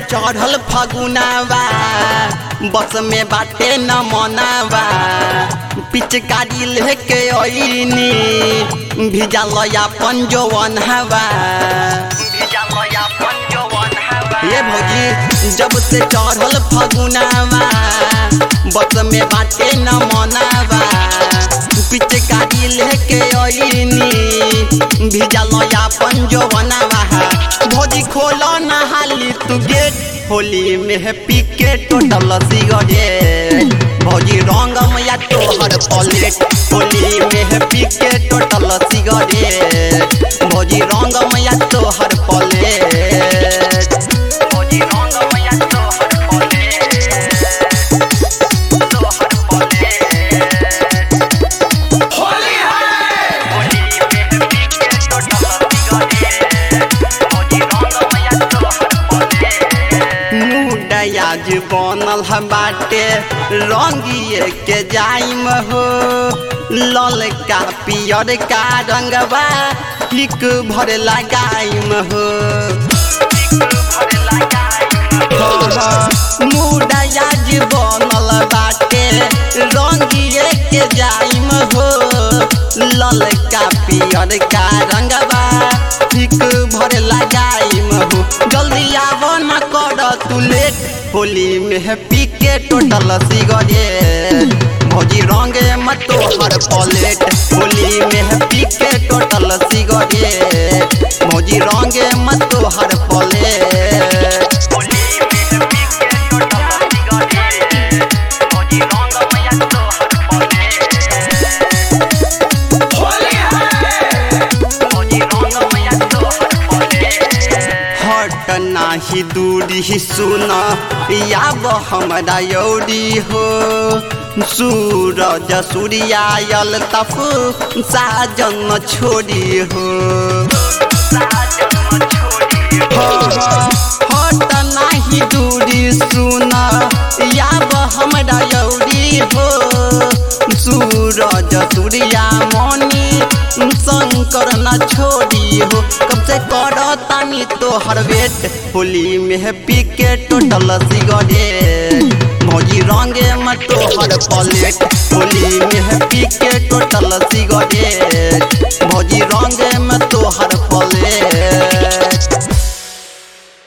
चढ़ल फगुनावा बस में बाटे न मनावा पिचकारी लेके अइनी भिजल अपन जवन हवा ये भौजी जब से चढ़ल फगुनावा बस में बाटे न मनावा पिचकारी लेके अइनी भिजल अपन जवनावा भौजी खोलो ना हाली तू गेट होली में पी के टोटल सिगरेट भौजी रंग मैया तोहर पलेट होली में पी के टोटल सिगरेट भौजी रंग मैया तोहर पलेट भौजी रंग मैया तोहर पलेट तोहर पलेट होली है होली में पी के टोटल सिगरेट भौजी रंग मैया तोहर पलेट मुडयाज बनल ह बाटे रंगिए के जाइम हो ललका पियर का रंगवा हिक भर लगाइम हो मुडयाज बनल बाटे रंगिए के जाइम हो ललका पियर का रंगवा हिक भर लगाइम हो जल्दी आव न कर तू लेट होली में पी के टोटल सिगरेट भौजी रंगे मत तोहर पलेट होली में पी के टोटल सिगरेट भौजी रंगे मत तोहर पलेट होली में पी के टोटल सिगरेट भौजी रंग मैया तोहर पलेट होली है हट नाही दूरी सुन याब हमरा यौरी हो सूरज सूर्यायल तप साजन छोड़ी हो हट नाही दूरी सुन याब हमरा यौरी हो सूरज सूर्या मणि शंकर न छोड़ी हो कब से कर तानी तोहर वेट होली में पी के टोटल सिगरेट भौजी रंगे में तोहर पलेट होली में पी के टोटल सिगरेट भौजी रंगे में तोहर